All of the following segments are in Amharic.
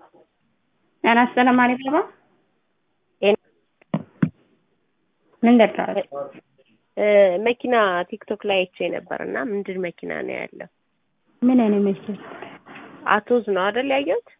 ጤና ይስጥልኝ አሊባባ ምን ልርዳዎት? መኪና ቲክቶክ ላይ አይቼ ነበር እና ምንድን መኪና ነው ያለው? ምን አይነት መኪና? አቶዝ ነው አይደል ያየሁት?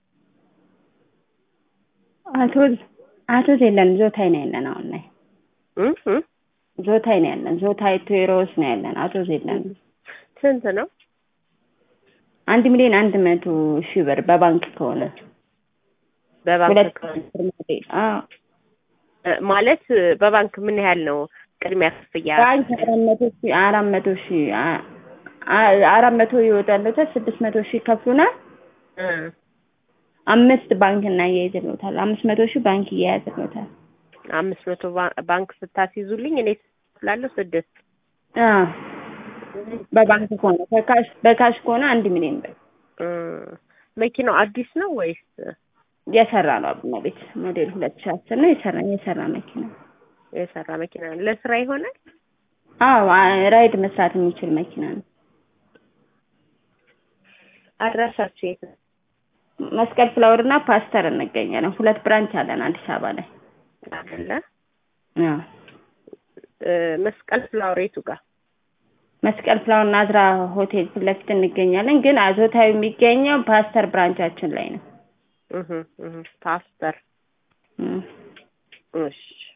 አቶዝ አቶዝ የለንም ዞታይ ነው ያለን አሁን ላይ እ እ ዞታይ ነው ያለን ዞታይ ቴሮስ ነው ያለን አቶዝ የለንም። ስንት ነው? አንድ ሚሊዮን አንድ መቶ ሺህ ብር በባንክ ከሆነ በባንክ ሁለት ከሆነ አዎ ማለት በባንክ ምን ያህል ነው ቅድሚያ ክፍያ? ባንክ አራት መቶ ሺህ አራት መቶ ሺህ አ- አ- አራት መቶ ይወጣለታል ስድስት መቶ ሺህ ይከፍሉናል። እ አምስት ባንክ እናያይዝልዎታል። አምስት መቶ ሺህ ባንክ እያያዝልዎታል። አምስት መቶ ባ- ባንክ ስታስይዙልኝ እኔ ስላለሁ ስድስት አዎ በባንክ ከሆነ በካሽ በካሽ ከሆነ አንድ ሚሊዮን ብር እ መኪናው አዲስ ነው ወይስ የሰራ ነው። አቡነ ቤት ሞዴል ሁለት ሺህ አስር ነው የሰራ የሰራ መኪና የሰራ መኪና ነው? ለስራ ይሆናል? አዎ አ- ራይድ መስራት የሚችል መኪና ነው። አድራሻችሁ የት ነው? መስቀል ፍላወር እና ፓስተር እንገኛለን። ሁለት ብራንች አለን አዲስ አበባ ላይ። አይደለ? አዎ እ መስቀል ፍላወር የቱ ጋር? መስቀል ፍላወር ናዝራ ሆቴል ፊት ለፊት እንገኛለን። ግን አዞታዊ የሚገኘው ፓስተር ብራንቻችን ላይ ነው። እህ እህ ፓስተር እም። እሺ